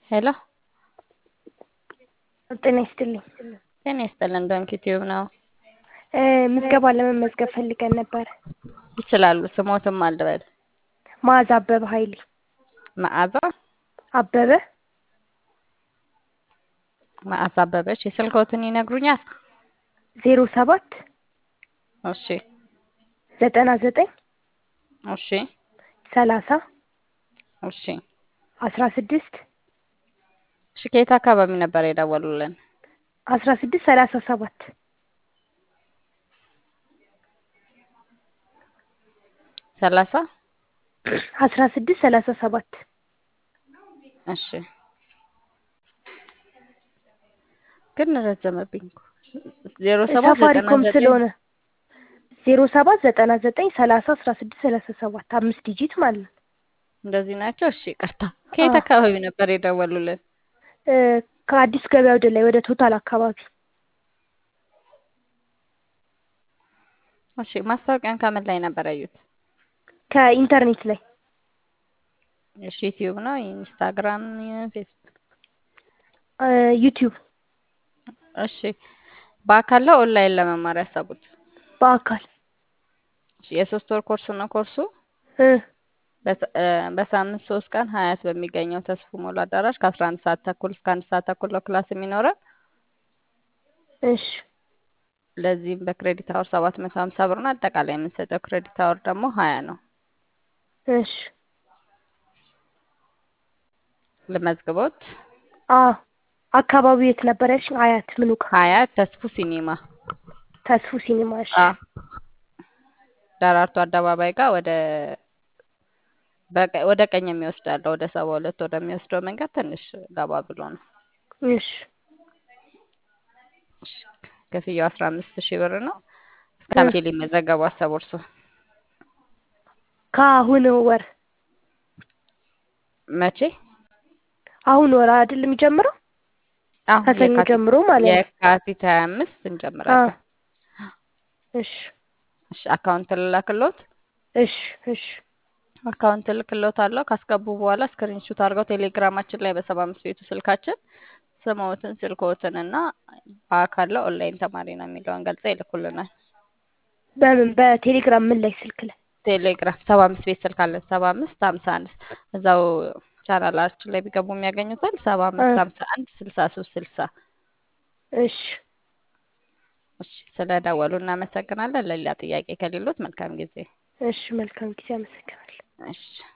ሄሎ ጤና ይስጥልኝ። ጤና ይስጥልን። ዶንኪ ቲዩብ ነው። ምዝገባ ለመመዝገብ ፈልገን ነበር። ይችላሉ። ስሞትም አልበል መዓዛ አበበ ኃይሌ መዓዛ አበበ መዓዛ አበበች። የስልክዎትን ይነግሩኛል? ዜሮ ሰባት እሺ ዘጠና ዘጠኝ እሺ ሰላሳ እሺ አስራ ስድስት እሺ ከየት አካባቢ ነበር የደወሉልን? አስራ ስድስት ሰላሳ ሰባት ሰላሳ አስራ ስድስት ሰላሳ ሰባት እሺ ግን ረዘመብኝ እኮ ዜሮ ሰባት ዘጠና ሳፋሪኮም ዘጠኝ ስለሆነ ዜሮ ሰባት ዘጠና ዘጠኝ ሰላሳ አስራ ስድስት ሰላሳ ሰባት አምስት ዲጂት ማለት ነው። እንደዚህ ናቸው። እሺ ይቅርታ። ከየት አዎ። አካባቢ ነበር የደወሉልን? እ ከአዲስ ገበያ ወደ ላይ ወደ ቶታል አካባቢ እሺ ማስታወቂያን ከምን ላይ ነበር ያዩት? ከኢንተርኔት ላይ እሺ ዩቲዩብ ነው፣ ኢንስታግራም፣ ፌስቡክ። እ ዩቲዩብ እሺ በአካል ነው ኦንላይን ለመማር ያሰቡት? በአካል እሺ የሶስት ወር ኮርስ ነው ኮርሱ እ በሳ- እ በሳምንት ሶስት ቀን ሀያት በሚገኘው ተስፉ ሞላ አዳራሽ ከአስራ አንድ ሰዓት ተኩል እስከ አንድ ሰዓት ተኩል ነው ክላስ የሚኖረን። እሺ ለዚህም በክሬዲት አወር ሰባት መቶ ሀምሳ ብር ነው። አጠቃላይ የምንሰጠው ክሬዲት አወር ደግሞ ሀያ ነው። እሺ ልመዝግቦት? አዎ አካባቢው የት ነበር ያልሽኝ? አያት ምኑ ጋር? ሀያት ተስፉ ሲኒማ ተስፉ ሲኒማ። እሺ አ ደራርቱ አደባባይ ጋር ወደ በቀ- ወደ ቀኝ የሚወስድ አለ። ወደ ሰባ ሁለት ወደሚወስደው መንገድ ትንሽ ገባ ብሎ ነው። እሺ እሺ፣ ክፍያው አስራ አምስት ሺህ ብር ነው። እስከ እ መቼ ሊመዘገቡ አሰቡ እርስዎ? ከአሁን ወር መቼ? አሁን ወር አይደል የሚጀምረው? አሁን ከሰኞ የካቲት ጀምሮ ማለት ነው። የካቲት ሀያ አምስት አዎ እንጀምራለን። እሺ እሺ አካውንት ልላክሎት? እሺ እሺ አካውንት ልክሎት አለው። ካስገቡ በኋላ ስክሪንሹት አድርገው ቴሌግራማችን ላይ በሰባ አምስት ቤቱ ስልካችን ስምዎትን፣ ስልክዎትን እና በአካል ላይ ኦንላይን ተማሪ ነው የሚለውን ገልጸው ይልኩልናል። በምን በቴሌግራም ምን ላይ ስልክ ላይ? ቴሌግራም ሰባ አምስት ቤት ስልክ አለን። ሰባ አምስት ሀምሳ አንድ እዛው ቻናላችን ላይ ቢገቡ የሚያገኙታል። ሰባ እ አምስት ሀምሳ አንድ ስልሳ ሶስት ስልሳ እሺ እሺ ስለደወሉ እናመሰግናለን። ለሌላ ጥያቄ ከሌሎት መልካም ጊዜ። እሺ መልካም ጊዜ። አመሰግናለሁ። እሺ